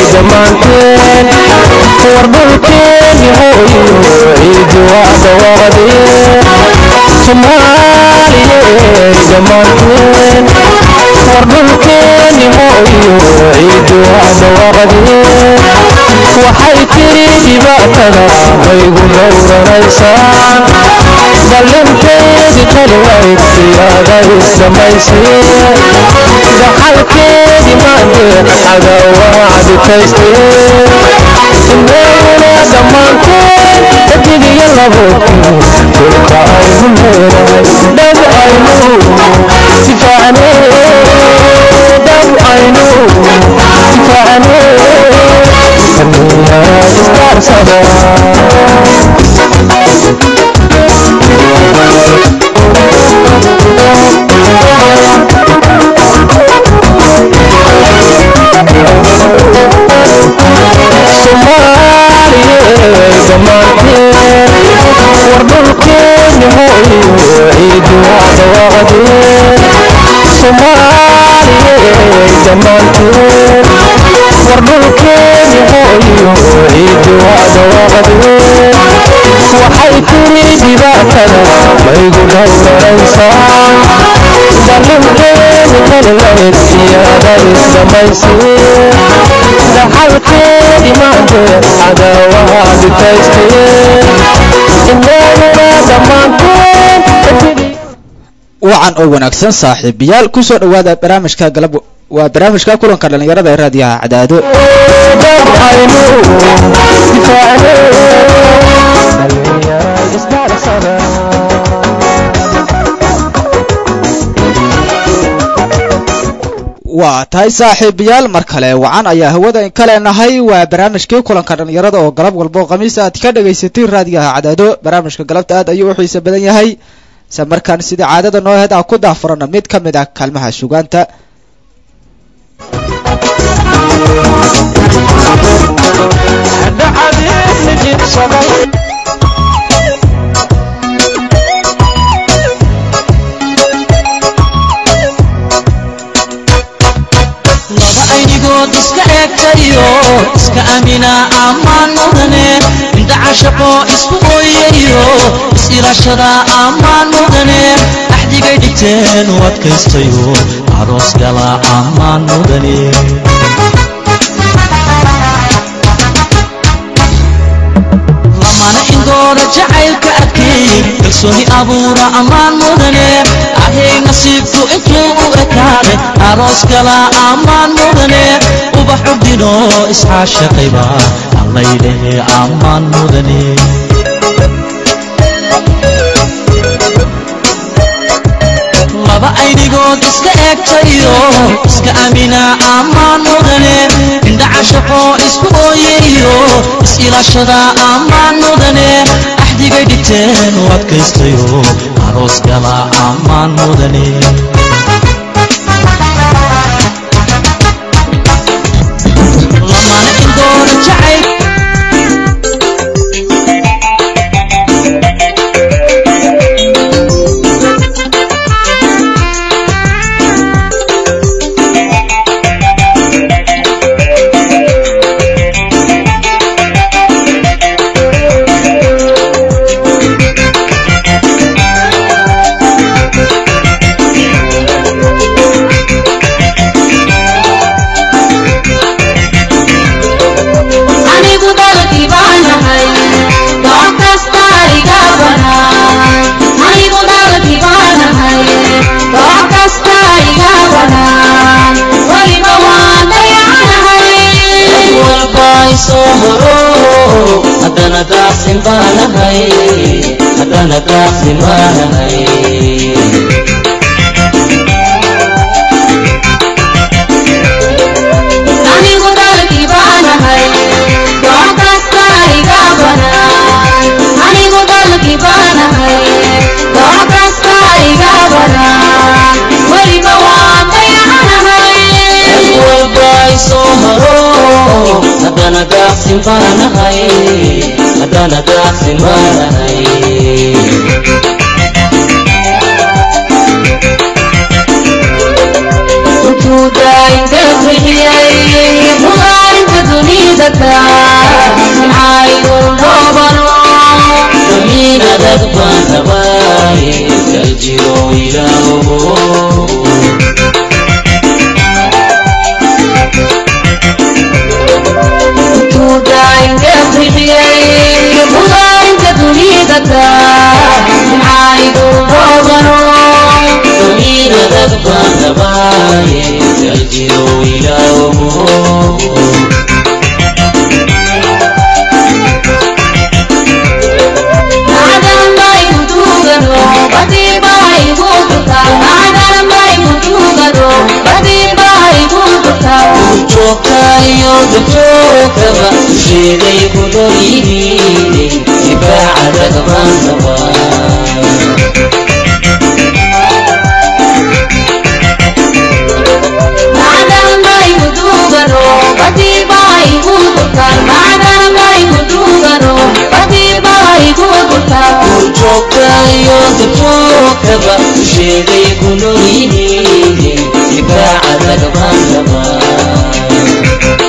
dhammaanteen wardhulkeeni hooyo ciidi waa dhawaaqdeen soomaaliyey dhammaanteen wardhulkeeni hooyo ciidi waa dhawaaqdeen waxay tiri dhibaatada maygu dhowranaysaan ballanteedi kaligayd siyaaday samayseen dhaxalkeedi maandeen cadawaacditaysteen inaguna dhammaanteen dabigiyo laboodkii dhulka aynu leedahay dhab aynu difaacnee dhab aynu difaacnee kaniyaa istaarsada soomaaliyey dhammaanteen wardhulkeeni hooyo ciidi waa dhawaaqdeen soomaaliyey dhammaanteen wardhulkeeni hooyo ciidi waa dhawaaqdeen waxay tiri dhibaatada maygu dhowranaysaan ballankeeni kalilayd siyaaday samayseen dhaxalkeedi maandeen cadaawaha dhitaysteen inaguna dhammaanteen wacan oo wanaagsan saaxiibayaal kusoo dhowaada barnaamijka galab waa barnaamijka kulanka dhallinyarada ee raadiyaha cadaado dab aynu difaacnee dhallinyarada isdaarsada waa tahay saaxiibayaal mar kale wacan ayaa hawada in ka leenahay waa barnaamijkii kulanka dhallinyarada oo galab walbo khamiis aad ka dhagaysatay raadiyaha cadaado barnaamijka galabta aad ayuu u xiisa badan yahay isla markaan sida caadada noo heed aan ku daafurana mid ka mid ah kaalmaha sugaanta dhacdeen jidsaday laba aynigood iska eegtayo iska amina ammaan mudane indhaca shaqo isku ooyayo is-ilaashada ammaan mudane axdigay dhigteen u adkaystayo aroos gala ammaan mudane lamana indooda jacaylka adkeey kalsooni abuura ammaan mudane ahey nasiibku intuu u ekaade aroos gala ammaan mudane ubax urdino iscaashaqayba allaylehe ammaan mudane laba aynigood iska eegtayo iska amina ammaan mudane indhaca shaqo isku ooyayo is-ilaashada ammaan mudane axdigay dhigteen u adkaystayo aroos gala ammaan mudane lamana indoona jacayl anigu dalkii baanahay goob kasta iga banaan anigu dalkii baanahay goob kasta iga banaan weliba waan dayacanahay walba isoo horo haddana daaqsin baanahay haddana daaqsin baanahay anigu dalkii baanahay goob kasta iga banaan anigu dalkii baanahay goob kasta iga banaan weliba waan dayacanahay walba isoo horo haddana daaqsin baanahay haddana daaqsin baanahay intuu daayin ka bixiyey mugaarinta liidataa maxaygu noobano damiin adag baan rabaaye daljiro ilaahow tuudainka bixiyey mudaarinta duniyadataa maxaygu noobano damiin adag baan rabaaye daljiro ilaahow joogtaayo dajoogtaba dusheeday ku dhoyihiin difaaca dagban rabaa joogtaayo dajoogtaba dusheeday ku dhoyihiin difaaca dagban rabaa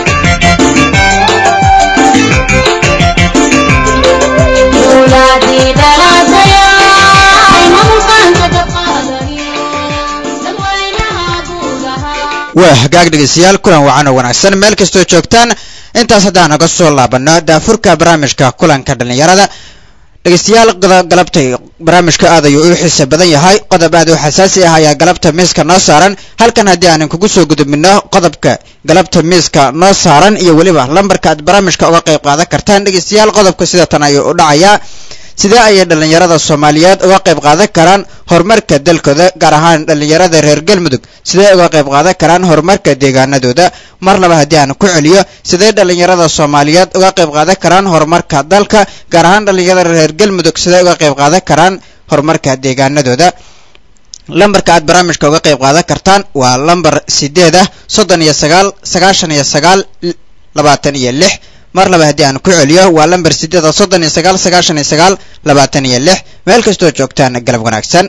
waa hagaag dhegeystayaal kulan wacan oo wanaagsan meel kastoo joogtaan intaas haddaan naga soo laabano daafurka barnaamijka kulanka dhallinyarada dhegeystayaal galabtay barnaamijka aad ayuu u xiisa badan yahay qodob aad u xasaasi ah ayaa galabta miiska noo saaran halkan haddii aanan kugu soo gudubino qodobka galabta miiska noo saaran iyo weliba lambarka aad barnaamijka uga qayb qaadan kartaan dhegeystayaal qodobka sida tan ayuu u dhacayaa sidee ayay dhallinyarada soomaaliyeed uga qayb qaadan karaan horumarka dalkooda gaar ahaan dhallinyarada reer galmudug sidee uga qayb qaadan karaan horumarka deegaanadooda mar laba haddii aan ku celiyo sidee dhallinyarada soomaaliyeed uga qayb qaadan karaan horumarka dalka gaar ahaan dhallinyarada reer galmudug sidee uga qayb qaadan karaan horumarka deegaanadooda lambarka aad barnaamijka uga qayb qaadan kartaan waa lambar sideed ah soddon iyo sagaal sagaashan iyo sagaal labaatan iyo lix mar laba haddii aan ku celiyo waa lambar sideeda soddon iyo sagaal sagaashan iyo sagaal labaatan iyo lix meel kastoo joogtaan galab wanaagsan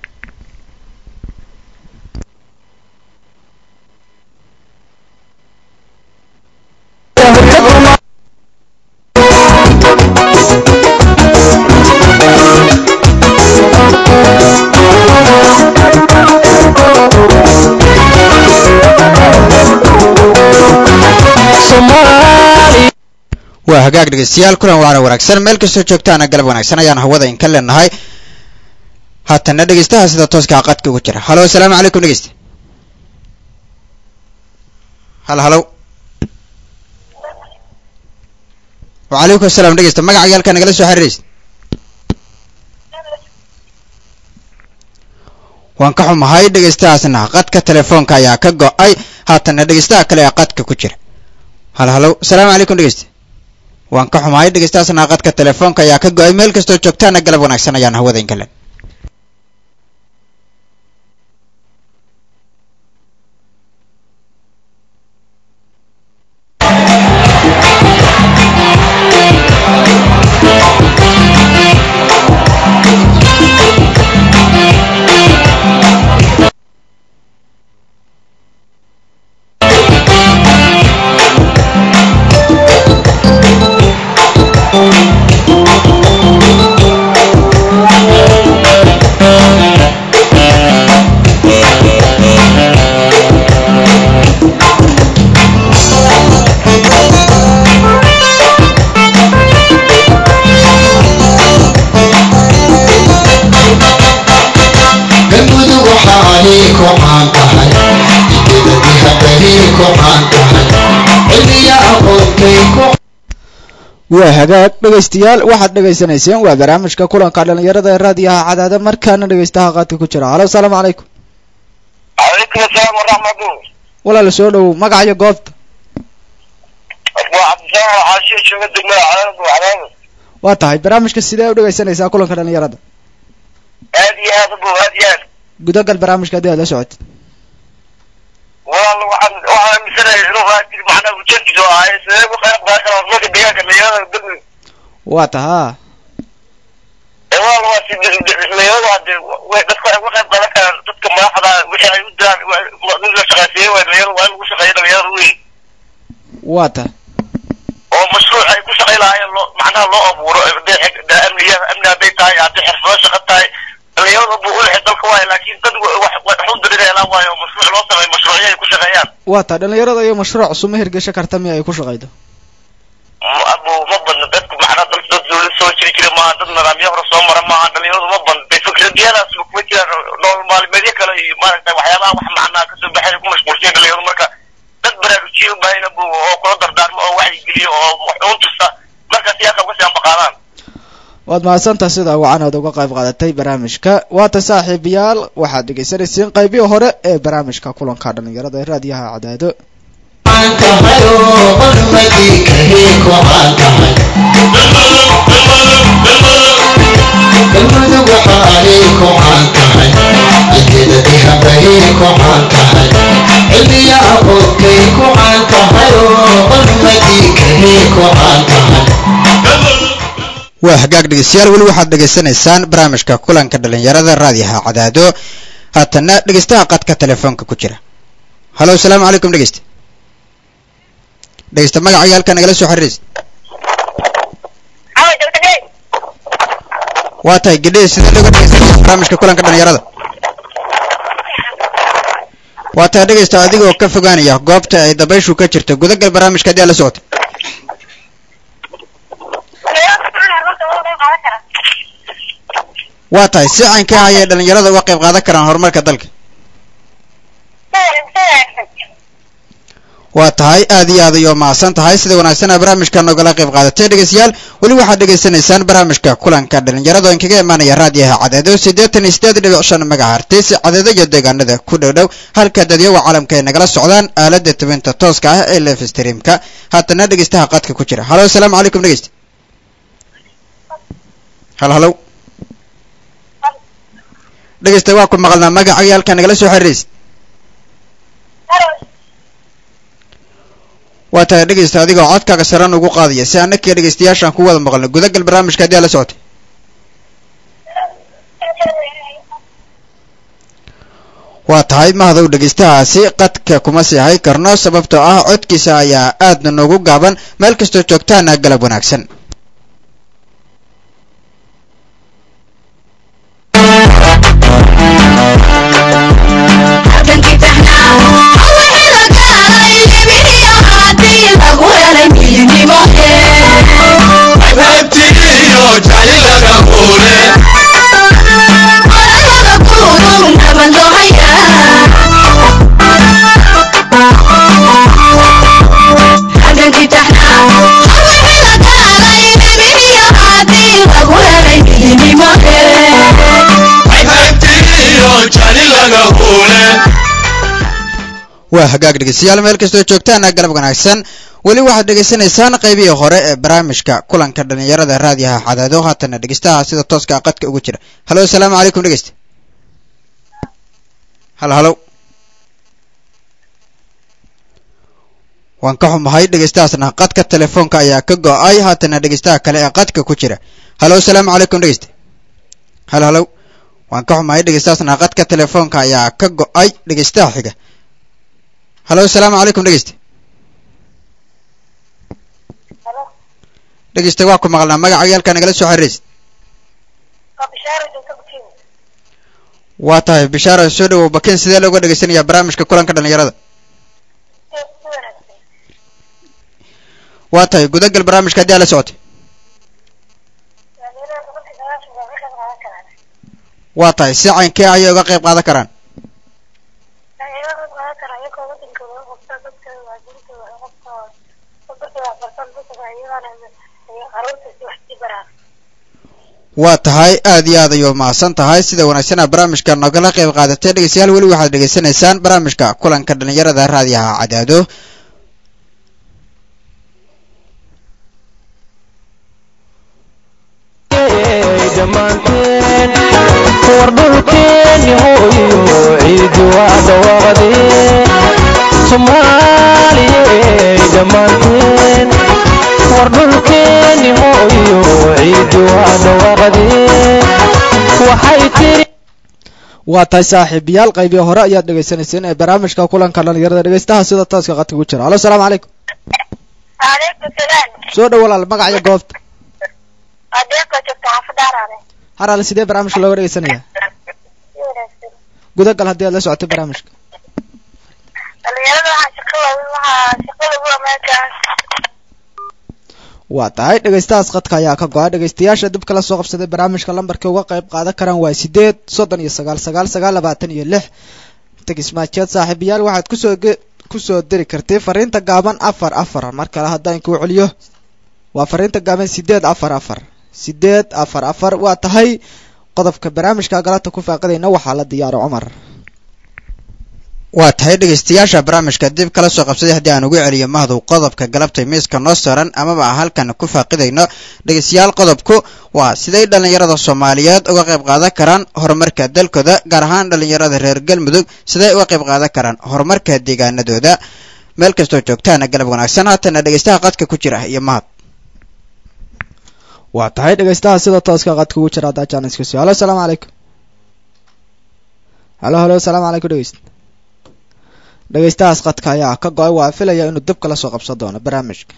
waa hagaag dhegeystayaal kulan waana wanaagsan meel kastoo joogtaana galab wanaagsan ayaan hawada inka leenahay haatana dhegeystaha sida tooskaa qadka ugu jira halo asalaamu calaykum dhegeysta hal halow wacalaykum asalaam dhegeysta magaca halkaa nagala soo xiriiraysa waan ka xumahay dhegeystahaasna qadka telefoonka ayaa ka go-ay haatana dhegeystaha kale ee qadka ku jira hal halow asalaamu calaykum dhegeysta waan ka xumahay dhegeystahaasna qadka telefoonka ayaa ka go-ay meel kastoo joogtaana galab wanaagsan ayaan hawada inka len galmudug waxaanay ku caan tahay idadadii hadanay ku caan tahay cilmiya aqoontay ku waa hagaag dhegeystayaal waxaad dhegeysanayseen waa barnaamijka kulanka dhalinyarada ee raadiyaha cadaada markaana dhegeystaha qaadka ku jira halo asalaamu calaykum calaykum asalaam waraxmatu walaal soo dhowow magaca iyo goobta waa cabdisalaam waxaashiya jooga degmada cadaanad wacdaada waa tahay barnaamijka sidee u dhegeysanaysaa kulanka dhalinyarada aad iyo aad bu aad iyo aad gudagal barnaamijka haddii aad la socotid walaal waxaan waxaan aaminsanahay inuu raajir macnaha ujeedkiisu ahay sidee ku qayb qaadan karaa horumarka deegaanka dhalinyarada galmudug waa tahaa ee walaal waa si dhalinyaradu hadee way dadka waxay uga qayb qaadan karaan dadka madaxda wixii ay u diraan nin la shaqaysiiyey waa dhalinyaradu waa in lagu shaqeeyo dhalinyarada wey waa tahay waa taa dhalinyarada iyo mashruuc cusub ma hirgesha karta miya ay ku shaqaydo abu ma badna dadku macnaa dad dad dawlad soo jiri jira maaha dad nidaamyo hore soo mara maaha dhalinyaradu ma badna de fikradiyadaas kuma jiraan nolol maalmeedyo kale iyo maaragtay waxyaabaha wax macnaa kasoo baxay ku mashquulsan dhalinyaradu marka dad baraarujiye u baahina bu oo kula dardaarmo oo wacyigeliyo oo wax uun tusta markaas yaa qabka si anbaqaadaan waad mahadsantaha sida wacan aad uga qayb qaadatay barnaamijka waata saaxiibayaal waxaad dhegaysanaysiin qaybihii hore ee barnaamijka kulanka dhalinyarada ee raadiyaha cadaado caan tahay oo qurmadii kahii ku caan tahay galmudug waxa ay ku caan tahay ajeedadii habayay ku caan tahay cilmiya aqoonkay ku caan tahay oo qurmadii kahii ku caan tahay waa hagaag dhegeystayaal weli waxaad dhegaysanaysaan barnaamijka kulanka dhalinyarada raadiyaha cadaado haatana dhegeystaha qadka telefoonka ku jira halo asalaamu calaykum dhegeysta dhegeysta magacaaga halkaa nagala soo xiriiraysa waa tahay gidhihii sidee looga dhegeysanaysa barnaamijka kulanka dhalinyarada waa tahay dhegeysta adigoo ka fogaanaya goobta ay dabayshu ka jirto gudagal barnaamijka haddii aad la socotay waa tahay si caynka ah ayay dhalinyarada uga qayb qaadan karaan horumarka dalka waa tahay aad iyo aad ayuu mahadsan tahay sida wanaagsanaa barnaamijka nogala qayb qaadatay dhegeystayaal weli waxaad dhegaysanaysaan barnaamijka kulanka dhalinyarada oo inkaga imaanaya raadiyaha cadeedo siddeetan iyo siddeed dhibic shan magahartis cadeedo iyo deegaanada ku dhow dhow halka dadyawa caalamka ay nagala socdaan aalada tibinta tooska ah ee live streamka haatana dhegeystaha qadka ku jira halo asalaamu calaykum dhegeysta hal halow dhegeysta waa ku maqalnaa magacaaga halkaa nagala soo xiriiraysa waa tahay dhegeysta adigoo codkaaga saran ugu qaadaya si annakii dhegeystayaashaan ku wada maqalno gudagal barnaamijka haddii aad la socotay waa tahay mahadow dhegeystahaasi qadka kuma sii hay karno sababtoo ah codkiisa ayaa aadna noogu gaaban meel kastoo joogtaana galab wanaagsan waa hagaag dhegeystayaal meel kastoo joogtaana galab wanaagsan weli waxaad dhegaysanaysaan qaybihii hore ee barnaamijka kulanka dhalinyarada raadiyaha cadaado haatana dhegeystaha sida tooska qadka ugu jira halo asalaamu calaykum dhegeysta hal halow waan ka xumahay dhegeystahaasna qadka telefoonka ayaa ka go-ay haatana dhegeystaha kale ee qadka ku jira halo asalaamu calaykum dhegeysta hal halow waan ka xumahay dhegeystahaasna qadka telefoonka ayaa ka go-ay dhegeystaha xiga halo asalaamu calaykum dhegeysta dhegeysta waa ku maqalnaa magacaaga halkaa nagala soo xiriiraysa waa tahay bishaara soo dhawow bakin sidee looga dhegeysanayaa barnaamijka kulanka dhalinyarada waa tahay gudagal barnaamijka haddii aad la socotay waa tahay si caynkee ayay uga qayb qaadan karaan waa tahay aad iyo aad ayuu mahadsan tahay sida wanaagsanaa barnaamijka nogala qayb qaadatay dhegeystayaal weli waxaad dhegeysanaysaan barnaamijka kulanka dhalinyarada raadiyaha cadaado dhammaanteen war dhulkeeni hooyo ciidu waa dhawaaqdeen soomaaliyey dhammaanteen war dhulkeeni hooyo ciidu waa dhawaaqdeen waxay tiri waa tahay saaxiibayaal qaybii hore ayaad dhegaysanayseen ee barnaamijka kulanka dhalinyarada dhegeystaha sida tooska qadka ku jira halo asalaamu calaykum Waalaikum salaam. soo dhow walaal magacyo goobta Adeeqa joogta xaafadaaraade. haraale sidee barnaamijka looga dhegeysanaya Si wanaagsan. gudagal haddii aad la socoto barnaamijka Dhalinyarada waxaan waxaa shaqada ugu meeshaas waa tahay dhegaystahaas qadka ayaa ka go-a dhegaystayaasha dib kala soo qabsaday barnaamijka lambarka uga qayb qaadan karaan waa sideed soddon iyo sagaal sagaal sagaal labaatan iyo lix tegismaajeed saaxiibayaal waxaad kusoo ge kusoo diri kartay fariinta gaaban afar afar mar kale haddaan kuu celiyo waa fariinta gaaban sideed afar afar sideed afar afar waa tahay qodobka barnaamijka galabta ku faaqidayna waxaa la diyaaro cumar waa tahay dhegaystayaasha barnaamijka dib kala soo qabsaday haddii aan ugu celiyo mahdow qodobka galabta miiska noo saaran amaba aan halkan ku faaqidayno dhegaystayaal qodobku waa siday dhallinyarada soomaaliyeed uga qayb qaadan karaan horumarka dalkooda gaar ahaan dhallinyarada reer galmudug siday uga qayb qaadan karaan horumarka deegaanadooda meel kastoo joogtaana galab wanaagsan haatana dhegaystaha qadka ku jira iyo mahad waa tahay dhegaystaha sida tooska qadka ugu jira haddaa jaanisku sii halo asalaamu calaykum halo halo asalaamu calaykum dhegeyst dhegaystahaas qadka ayaa ka go-ay waa filaya inuu dib kala soo qabsan doono barnaamijka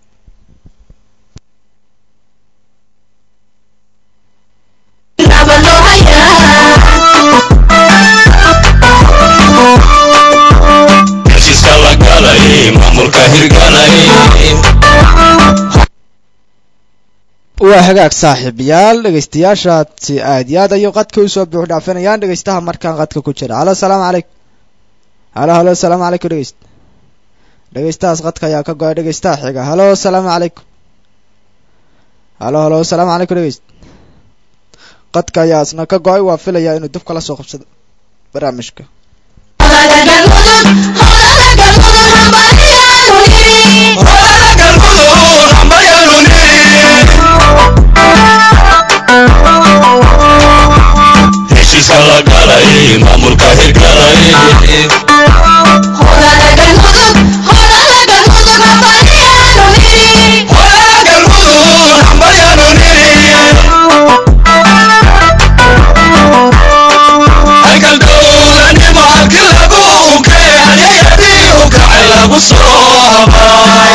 heshiiska la galay maamulka hirgalay waa hagaag saaxiibayaal dhegaystayaashaasi aad iyo aad ayuu qadka usoo buux dhaafinayaan dhegaystaha markaan qadka ku jira halo asalaamu calaykum halo halo asalaamu calaykum dhegeyst dhegaystahaas qadka ayaa ka go-ay dhegaystaha xiga halo asalaamu calaykum halo halo asalaamu calaykum dhegeyst qadka ayaa isna ka go-ay waa filaya inuu dib kala soo qabsado barnaamijka heshiiska la galay maamulka hirgalay halkan dowlanimo halkii lagu unkay halyayadii u kacay lagu soo habay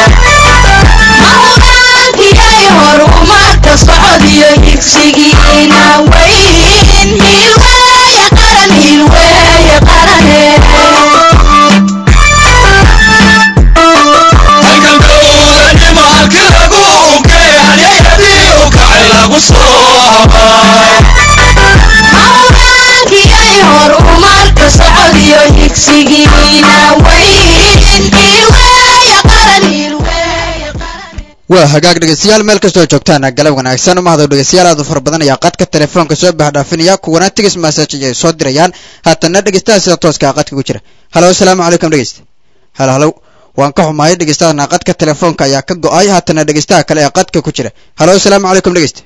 halkan dowlanimo halkii lagu unkay halyayadii u kacay lagu soo habay waa hagaag dhegaystayaal meel kastoo joogtaana galab wanaagsan mahdow dhegaystayaal aad u fara badan ayaa qadka telefoonka soo bahdhaafinaya kuwana tigis message ayay soo dirayaan haatana dhegaystaha sida tooska ah qadka ku jira halo asalaamu calaykum dhegeysta halo halo waan ka xumahay dhegaystahaana qadka telefoonka ayaa ka go-ay haatana dhegaystaha kale ee qadka ku jira halo asalaamu calaykum dhegeysta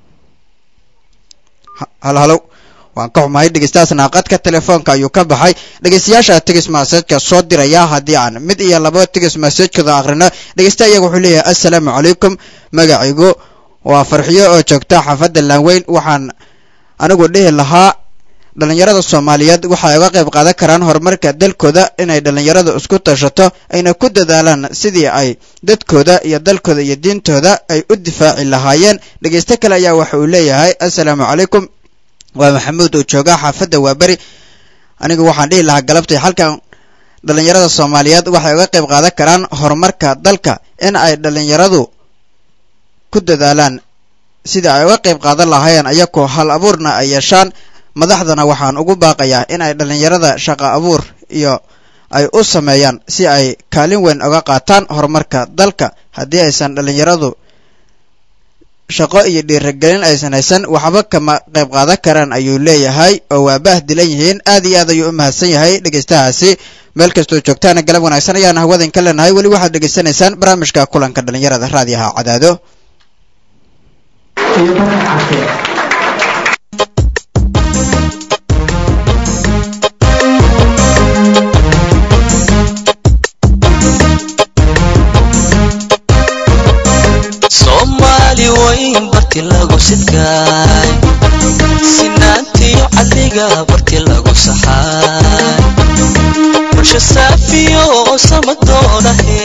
Ha- halo halo waan ka xumahay dhegaystahaasna qadka telefoonka ayuu ka baxay dhegaystayaasha tigis masajka soo diraya haddii aan mid iyo laba tigis masajkooda akhrino dhegaysta iyaga wuxuu leeyahay assalaamu calaykum magacaygu waa farxiyo oo joogta xaafadda laanweyn waxaan anigu dhihi lahaa dhallinyarada soomaaliyeed waxay uga qayb qaadan karaan horumarka dalkooda inay dhallinyaradu isku tashato ayna ku dadaalaan sidii ay dadkooda iyo dalkooda iyo diintooda ay u difaaci lahaayeen dhegaysto kale ayaa waxa uu leeyahay assalaamu calaykum waa maxamuud oo jooga xaafadda waaberi anigu waxaan dhihi lahaa galabtay halkan dhallinyarada soomaaliyeed waxay uga qayb qaadan karaan horumarka dalka in ay dhallinyaradu ku dadaalaan sidii ay uga qayb qaadan lahaayeen ayakoo hal abuurna ay yeeshaan madaxdana waxaan ugu baaqayaa in ay dhallinyarada shaqo abuur iyo ay u sameeyaan si ay kaalin weyn uga qaataan horumarka dalka haddii aysan dhallinyaradu shaqo iyo dhiirigelin aysan haysan waxba kama qayb qaadan karaan ayuu leeyahay oo waa baah dilan yihiin aad iyo aad ayuu u mahadsan yahay dhegaystahaasi meel kastoo joogtaana galab wanaagsan ayaan hawadan ka leenahay weli waxaad dhegaysanaysaan barnaamijka kulanka dhallinyarada raadiyaha cadaado soomaali wayn barti lagu sidkaay sinaantiyo cadliga barti lagu saxaay bulsho saafiyo oo samadoonahe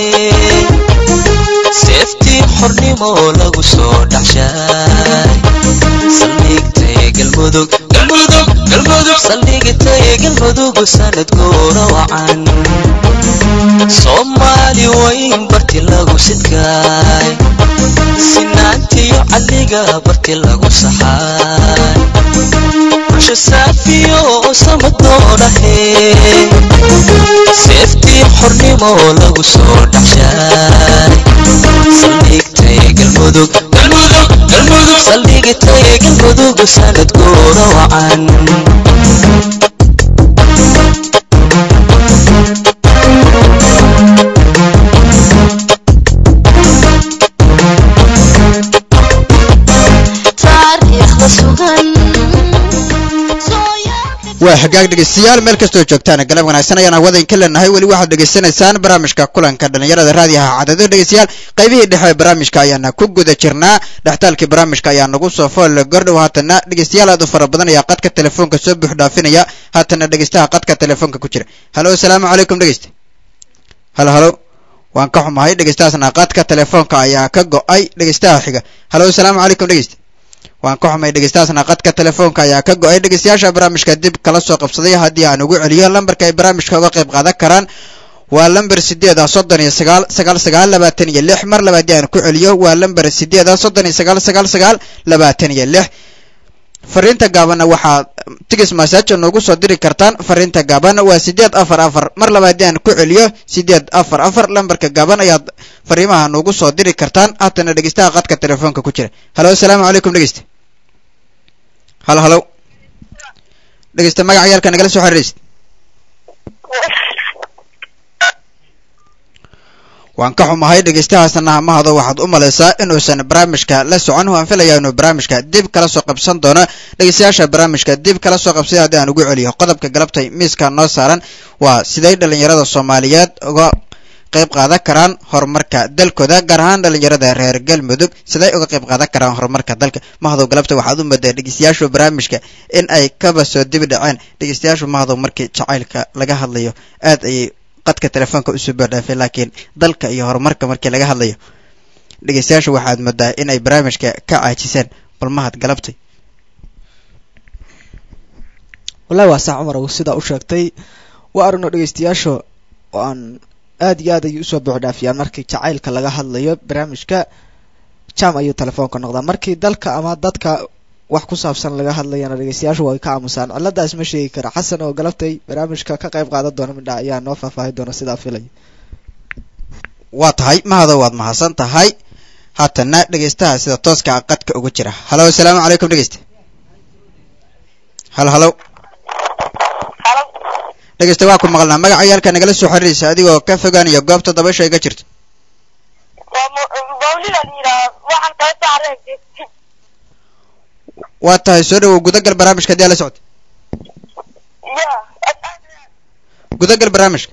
seeftii xornimo lagu soo dhaxshaay saldhigtay galmudug galmudug galmudug saldhigtay galmudug sanad goora wacan soomaali weyn barti lagu sidkaay sinaantiyo cadliga barti lagu saxaay bulsho saafiyo samadoodhahe seeftii xornimo lagu soo dhaxshaay saldhigtay galmudug galmudug galmudug saldhigtay galmudug sanad goora wacan taariikhda sugan waa xagaag dhegeystayaal meel kastoo joogtaan galab wanaagsan ayaan hawadayn ka leenahay weli waxaad dhegeysanaysaan barnaamijka kulanka dhalinyarada raadiyaha cadado dhegeystayaal qaybihii dhexe ee barnaamijka ayaana ku guda jirnaa dhextaalkii barnaamijka ayaa nagu soo fool gordhow haatana dhegeystayaal aad u fara badan ayaa qadka telefoonka soo buux dhaafinaya haatana dhegeystaha qadka telefoonka ku jira halo asalaamu calaykum dhegeysta halo halo waan ka xumahay dhegeystahaasna qadka telefoonka ayaa ka go-ay dhegeystaha xiga halo asalaamu calaykum dhegeysta waan ka xumay dhegeystahaasna qadka telefoonka ayaa ka go-ay dhegeystayaasha barnaamijka dib kala soo qabsaday haddii aan ugu celiyo lambarka ay barnaamijka uga qayb qaadan karaan waa lamber sideed ah soddon iyo sagaal sagaal sagaal labaatan iyo lix mar laba haddii aan ku celiyo waa lamber sideed ah soddon iyo sagaal sagaal sagaal labaatan iyo lix fariinta gaabanna waxaad tigis masaajo noogu soo diri kartaan fariinta gaaban waa sideed afar afar mar laba haddii aan ku celiyo sideed afar afar lambarka gaaban ayaad fariimaha noogu soo diri kartaan haatana dhegeystaha qadka telefoonka ku jira halo asalaamu calaykum dhegeysta halo halo dhegeysta magaca yaalka nagala soo xiriiraysid waan ka xumahay dhegeystahaasna mahado waxaad u malaysaa inuusan barnaamijka la socon waan filayaa inuu barnaamijka dib kala soo qabsan doono dhegeystayaasha barnaamijka dib kala soo qabsay haddii aan ugu celiyo qodobka galabtay miiska noo saaran waa siday dhalinyarada soomaaliyeed uga qayb qaadan karaan horumarka dalkooda gaar ahaan dhalinyarada reer galmudug siday uga qayb qaadan karaan horumarka dalka mahadow galabta waxaad u moodaa dhegeystayaashu barnaamijka in ay kaba soo dibi dhaceen dhegeystayaashu mahadow markii jacaylka laga hadlayo aad ayay qadka telefoonka usoo boodhaafay laakiin dalka iyo horumarka markii laga hadlayo dhegeystayaashu waxaad moodaa in ay barnaamijka ka caajiseen bal mahad galabtay wallahi waa sax cumar sidaa u sheegtay waa aragno dhegeystayaasha oo aan aad iyo aad ayay usoo buuxdhaafiyaan markii jacaylka laga hadlayo barnaamijka jam ayuu telefoonka noqdaa markii dalka ama dadka wax ku saabsan laga hadlayana dhegeystayaashu way ka aamusaan ciladaas ma sheegi kara xasan oo galabtay barnaamijka ka qayb qaadan doona midha ayaa noo faahfaahi doona sidaa filaya waa tahay mahado waad mahadsan tahay haatana dhegeystaha sida tooska ah qadka ugu jira halo asalaamu calaykum dhegeysta halo halo dhegeysta waa ku maqalnaa magaca yaalka nagala soo xiriiraysa adigoo ka fogaanaya goobta dabasha iga jirto waa tahay soo dhawow gudagal barnaamijka hadii ala socota gudagal barnaamijka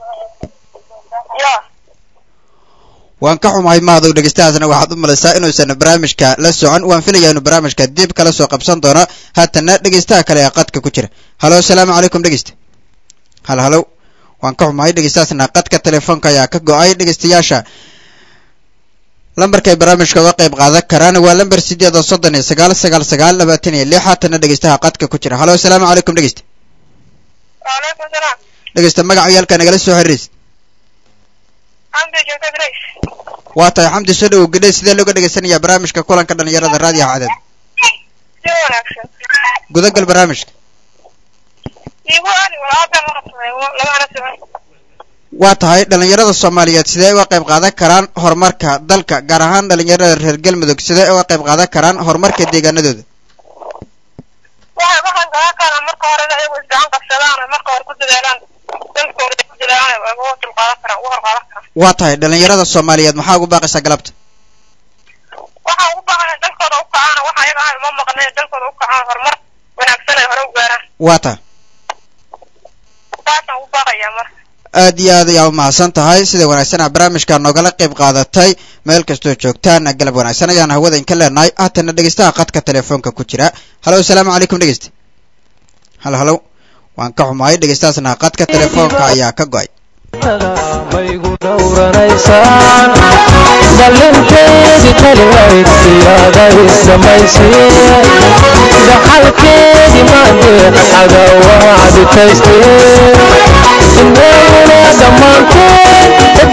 waan ka xumahay mahadow dhegeystahaasna waxaad u malaysaa inuusan barnaamijka la socon waan filayaa inuu barnaamijka dib kala soo qabsan doono haatana dhegeystaha kale ee qadka ku jira halo asalaamu calaykum dhegeysta halo halo waan ka xumahay dhegeystahaasna qadka telefoonka ayaa ka go-ay dhegeystayaasha lambarkay barnaamijka uga qayb qaadan karaan waa lamber sideed oo soddon iyo sagaal sagaal sagaal labaatan iyo lix haatana dhegeystaha qadka ku jira halo asalaamu calaykum dhegeysta waalaikum salaam dhegeysta magaca yaalka nagala soo xiriiraysa xamdi joogta grace waa tahay xamdi soo dhawow gedhe sidee looga dhegeysanayaa barnaamijka kulanka dhalinyarada raadiyaha cadad si wanaagsan gudagal barnaamijka igu ani walaadan la qabsaday labana socon waa tahay dhalinyarada soomaaliyeed sidee uga qayb qaadan karaan horumarka dalka gaar ahaan dhalinyarada reer galmudug sidee uga qayb qaadan karaan horumarka deegaanadooda waxay waxaan garan karaan marka hore iyagu isgacan qabsadaan oo marka hore ku dadaalaan dalkooda ay ku dadaalaan ay uga dulqaadan karaan uga horqaadan karaan waa tahay dhalinyarada soomaaliyeed maxaa ugu baaqaysaa galabta waxaan ugu baahan dalkooda u kacaan waxa ayaga ahan uma maqnay dalkooda u kacaan horumar wanaagsan ay hore u gaaraan waa tahay saasaan ugu baaqayaa marka aad iyo aad ayaa u mahadsan tahay sida wanaagsanaa barnaamijka noogala qayb qaadatay meel kastoo joogtaan galab wanaagsan ayaan hawada inka leenahay haatana dhegeystaha qadka telefoonka ku jira halo asalaamu calaykum dhegeysta halo halo waan ka xumahay dhegeystahaasna qadka telefoonka ayaa ka go-ay maygu dhowranaysaan ballinteedii kaligayd siyaaday samaysee dhaxalkeedii maandeed cadaawaa adkaystee inaguna dhammaanteen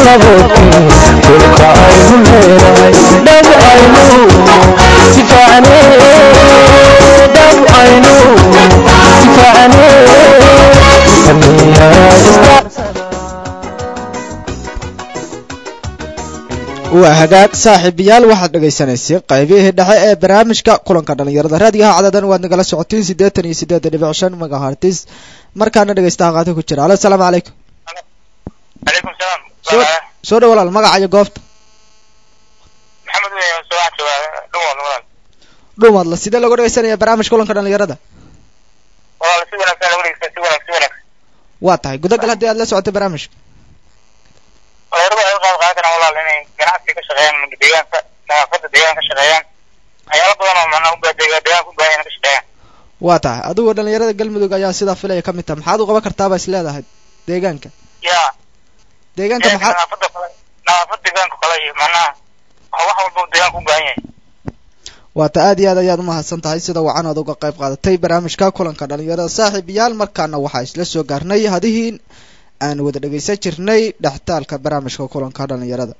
laboodkii dhulka aynu leedahay dhab aynu difaacne dhab aynu difaacne waa hagaag saaxiibayaal waxaad dhagaysanaysay qaybihii dhexe ee barnaamijka kulanka dhalinyarada raadiyaha cadadan waad nagala socotiin siddeetan iyo siddeed dhibic shan megahertis markaana dhegaystaha qaata ku jira alo asalaamu calaykum calaykum salaam soo soo dhow walaal magaca iyo goobta maxamed wey subax jooga dhumood walaal dhumadla sidee loogu dhegaysanaya barnaamijka kulanka dhalinyarada walaal si wanaagsan lagu dhegeysta si wanaag si wanaag waa tahay gudagal haddii aad la socotay barnaamijka dhalinyaradu ay u qayb qaadan karaan walaal inay ganacsi ka shaqeeyaan deegaanka nadaafada deegaanka ka shaqeeyaan waxyaalo badan oo macnaha ubaa deegaanka u baahan inay ka shaqeeyaan waa tahay adigu dhalinyarada galmudug ayaa sidaa filaya ka mid taha maxaad u qaban kartaaba is leedahay deegaanka ya deegaanka deegaanka maxaad nadaafada kale nadaafada deegaanka kale iyo macnaha wax walba uu deegaanka u baahan yahay waata aad iyo aad ayaad umahadsan tahay sida wacan aad uga qayb qaadatay barnaamijka kulanka dhalinyarada saaxiibayaal markaana waxaa isla soo gaarnay hadihii aan wada dhegaysan jirnay dhextaalka barnaamijka kulanka dhalinyarada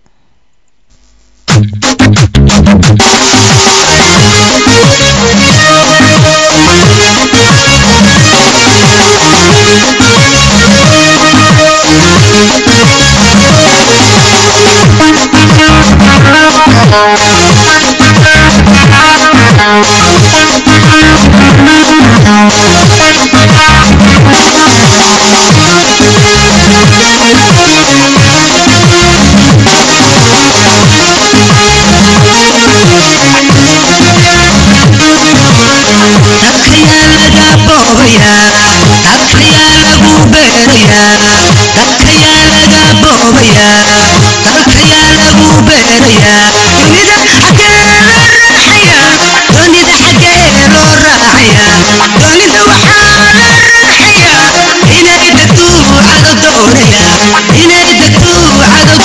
dadkayaa laga boobayaa dadkayaa lagu beerayaa dadkayaa laga boobayaa dalkayaa lagu beerayaa dunida xaggee loo raaxayaa dunida xaggee loo raaxayaa dunida waxaa la raaxayaa inay degtu cado doonayaa inay degtu cado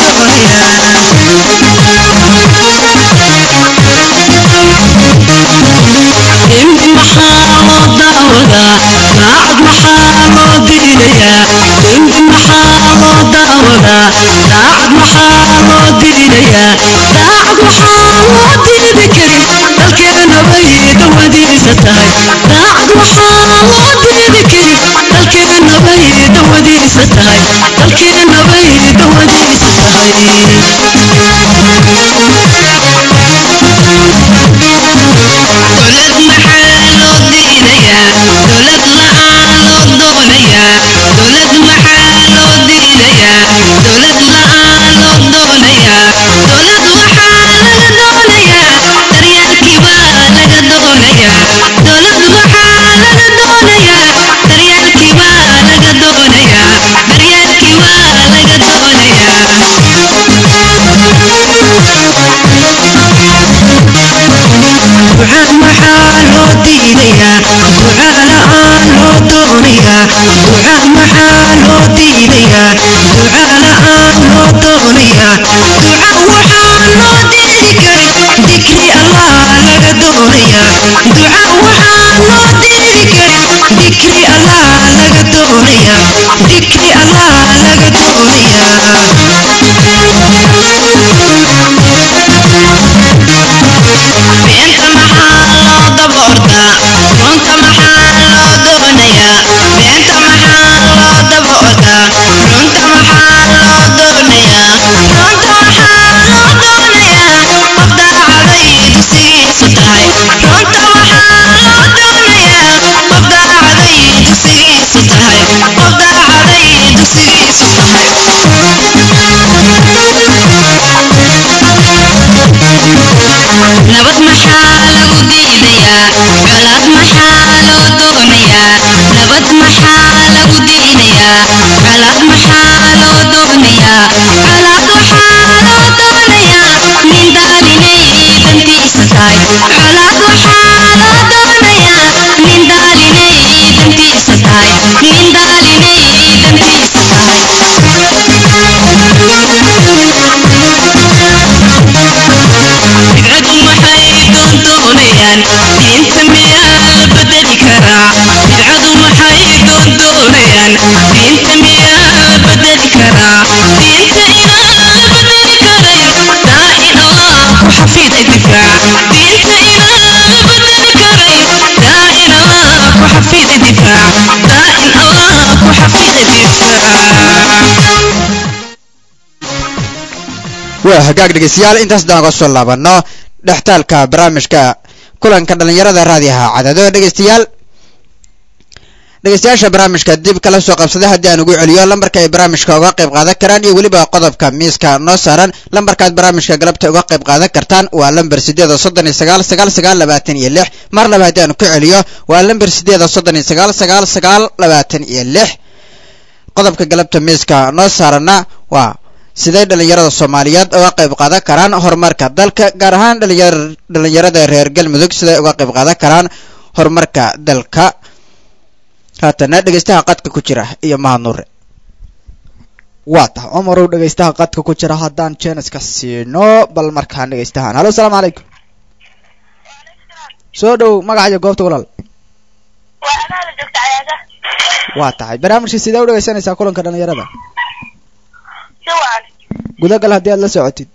doonayaa in maxaa loo daawadaa daacad maxaa loo diidayaa in maxaa loo daawadaa daacad maxaa loo diidayaa daacad waxaa loo diidi karin dalkeena bay dawadiisa tahay daacad waxaa loo diidi karin dalkeena bay dawadiisa tahay dalkeena bay dawadiisa tahay dowlad maxaa loo diidayaa dowlad la'aan loo doonayaa dowlad maxaa loo diidayaa dowlad la'aan loo doonayaa dowlad waxaa laga doonayaa daryeelkii baa laga doonayaa dowlad waxaa laga doonayaa daryeelkii baa laga doonayaa daryeelkii baa laga doonayaa ducaa maxaa loo diidayaa ducaa la'aan loo doonayaa ducaa maxaa loo diidayaa ducaa la'aan loo doonayaa duca waxaa loo diidi karin dikri allah laga doonayaa duca waxaa loo diidi karin dikri allah laga doonayaa dikri allah laga doonayaa beenta maxaa loo daboortaa runta maxaa loo doonayaa beenta maxaa loo daboortaa runta maxaa loo doonayaa runta maxaa loo doonayaa qof daacaday dugsigiisu tahay runta maxaa loo doonayaa qof daacaday dugsigiisu tahay qof daacaday dugsigiisu tahay nabad maxaa lagu diidayaa colaad maxaa loo doonayaa nabad maxaa lagu diidayaa colaad maxaa loo doonayaa colaad waxaa loo doonayaa nin daalinay dantiisa tahay colaad waxaa loo doonayaa nin daalinay dantiisa tahay nin daalinay dantiisa tahay bidcadu maxay doondoonayaan diinta miyaa la bedeli karaa bidcadu maxay doondoonayaan diinta miyaa la bedeli karaa diinta ilaahay diinta ilaah badali karay daa'in allah ku xafida difaac daa'in allah ku xafida difaac waa hagaag dhegeystayaal intaas daan uga soo laabano dhextaalka barnaamijka kulanka dhalinyarada raadiyaha cadado dhegeystayaal dhegeystayaasha barnaamijka dib kala soo qabsaday haddii aan ugu celiyo lambarka ay barnaamijka uga qayb qaadan karaan iyo weliba qodobka miiska noo saaran lambarkaad barnaamijka galabta uga qayb qaadan kartaan waa lambar sideeda soddon iyo sagaal sagaal sagaal labaatan iyo lix mar laba haddii aan ku celiyo waa lambar sideeda soddon iyo sagaal sagaal sagaal labaatan iyo lix qodobka galabta miiska noo saaranna waa siday dhalinyarada soomaaliyeed uga qayb qaadan karaan horumarka dalka gaar ahaan dhalinyar dhalinyarada reer galmudug siday uga qayb qaadan karaan horumarka dalka haatana dhegeystaha qadka ku jira iyo mahad nuure waa tahay cumarow dhegeystaha qadka ku jira haddaan jeniska siino bal markaan dhegeystahaan halo asalaamu calaykum soo dhow magaca iyo goobta walaal waa amaala joogta cayaada waa tahay barnaamijka sidee u dhegeysanaysaa kulanka dhalinyarada si waan gudagal haddii aad la socotid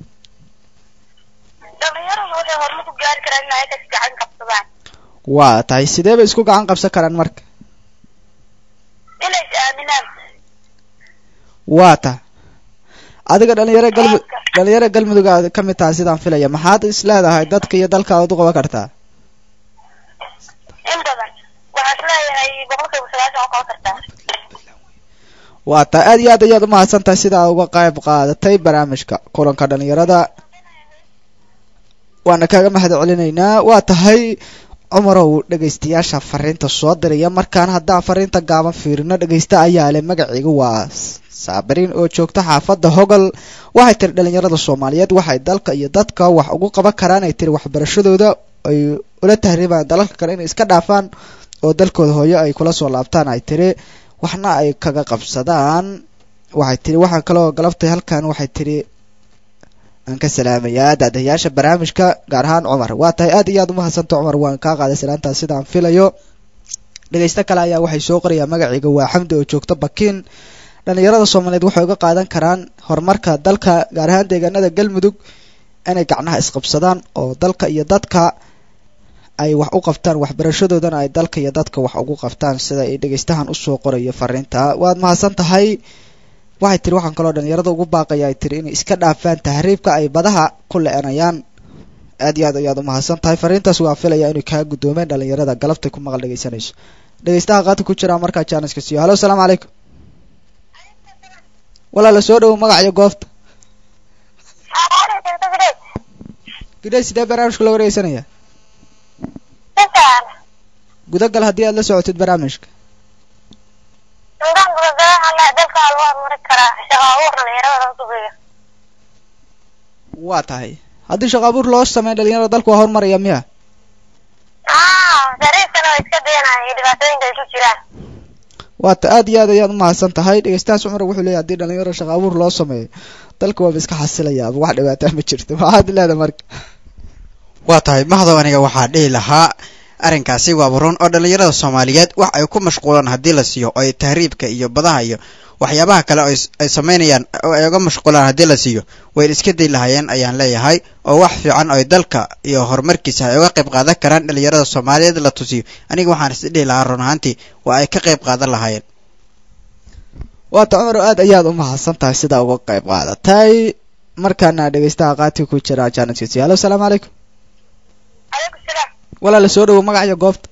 dhalinyaradu waxay horumar ku gaari karaan in ay ka gacan qabsadaan waa tahay sidee bay isku gacan qabsan karaan marka inay is aaminaan waa tahay adiga dhalinyaro galmu dhalinyaro galmudug aad ka mid tahay sidaan filaya maxaad is leedahay dadka iyo dalkaad u qaban kartaa in badan waxaan isleeyahay boqolkiiba sagaashan oo qaban kartaa waa tahay aad iyo aad ayaad umahadsan tahay sidaa uga qayb qaadatay barnaamijka kulanka dhalinyarada waana kaaga mahad celinaynaa waa tahay cumarow dhegaystayaasha fariinta soo diraya markaan haddaan fariinta gaaban fiirino dhegaysta ayaa leh magaciiga waa saabiriin oo joogta xaafadda hogol waxay tiri dhalinyarada soomaaliyeed waxay dalka iyo dadka wax ugu qaban karaan ay tiri waxbarashadooda ay ula tahriibaan dalalka kale inay iska dhaafaan oo dalkooda hooyo ay kula soo laabtaan ay tiri waxna ay kaga qabsadaan waxay tiri waxaan kaloo galabtay halkan waxay tiri aan ka salaamayaa daadayaasha barnaamijka gaar ahaan cumar waa tahay aad iyo aad umahadsanta cumar waan kaa qaaday salaantaas sidaan filayo dhegaysto kale ayaa waxay soo qorayaa magaciiga waa xamdi oo joogta bakiin dhalinyarada soomaaliyeed waxay uga qaadan karaan horumarka dalka gaar ahaan deegaanada galmudug inay gacnaha isqabsadaan oo dalka iyo dadka ay wax u qabtaan waxbarashadoodana ay dalka iyo dadka wax ugu qabtaan sida ay dhegaystahan usoo qorayo fariinta waad mahadsan tahay waxay tiri waxaan kaloo dhalinyarada ugu baaqaya ay tiri inay iska dhaafaan tahriibka ay badaha ku le-anayaan aad iyo aad ayaad umahadsan tahay fariintaas waa filaya inay kaa guddoomeen dhalinyarada galabtay ku maqal dhegaysanayso dhegaystaha qaadka ku jira markaa jaaniska siiyo halo asalaamu calaykum walaala soo dhowo magac iyo goobta gidhay sidee barnaamijka loo wareegsanaya gudagal haddii aad la socotid barnaamijka nidaamka gadaha dalka lagu horumari karaa shaqo abuur dhalinyarada loo sugeeyo waa tahay haddii shaqo abuur loo sameyn dhalinyarada dalku waa horumaraya miya ah dariiskana way iska dayanaya iyo dhibaatooyinka ay ku jiraan waata aad iyo aad ayaad umahadsan tahay dhegeystahaas cumar wuxuu leeyahy haddii dhalinyaro shaqo abuur loo sameeyo dalka waaba iska xasilayaaba wax dhibaataa ma jirto maxaad leedahay marka waa tahay mahdow aniga waxaa dhihi lahaa arrinkaasi waaba run oo dhalinyarada soomaaliyeed wax ay ku mashquulaan haddii la siiyo oo ay tahriibka iyo badaha iyo waxyaabaha kale oo ay samaynayaan oo ay uga mashquulaan haddii la siiyo way iska day lahaayeen ayaan leeyahay oo wax fiican oo ay dalka iyo horumarkiisa ay uga qayb qaadan karaan dhalinyarada soomaaliyeed la tusiyo aniga waxaan is dhihi lahaa run ahaantii waa ay ka qayb qaadan lahaayeen waata cumar aad ayaad umahadsan tahay sidaa uga qayb qaadatay markaana dhegeystaha qaati ku jira janadkiisi halo asalaamu calaykum calaykum salaam walaala soo dhawo magaciyo goobta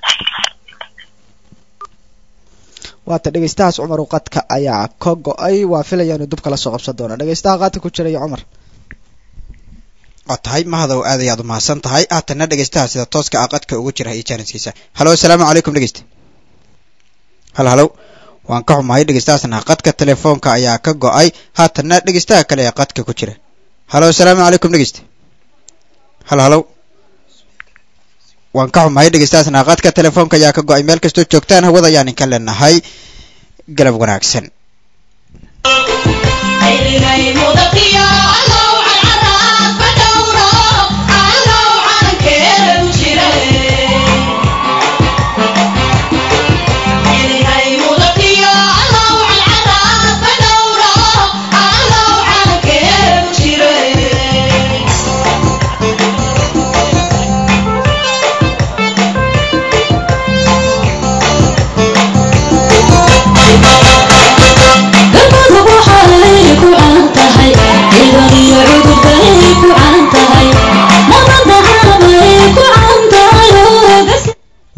waata dhegeystahaas cumar uqadka ayaa ka go-ay waa filaya inuu dub kala soo qabsan doono dhegeystaha qaati ku jira iyo cumar waa tahay mahadow aad ayaad umahadsan tahay haatana dhegeystaha sida tooska ah qadka ugu jira iyo jaaniskiisa halo asalaamu calaykum dhegeysta hal halow waan ka xumahay dhegeystahaasna qadka telefoonka ayaa ka go-ay haatana dhegeystaha kale ee qadka ku jira halo asalaamu calaykum dhegeysta hal halow waan ka xumahay dhegeystahaasna qadka telefoonka ayaa ka go-ay meel kastoo joogtaan hawada ayaan inka leenahay galab wanaagsan Yeah.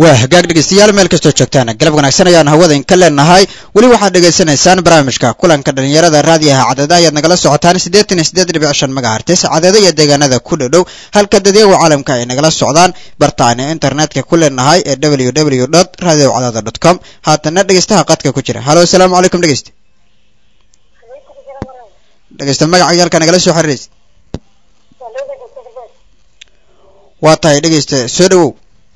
waa hagaag dhegeystayaal meel kastoo joogtaan galab wanaagsan ayaan hawada inka leenahay weli waxaad dhegaysanaysaan barnaamijka kulanka dhalinyarada raadiyaha cadada ayaad nagala socotaan siddeetan iyo siddeed dhibic shan megahertis cadada iyo deegaanada ku dhadhow halka dadyaga caalamka ay nagala socdaan bartaani internetka ku leenahay ee w w dot radio cadada dot com haatana dhegeystaha qadka ku jira halo asalaamu calaykum dhegeyste dhegeysta magaca yaalka nagala soo xiriiraysa waa tahay dhegeysta soo dhawow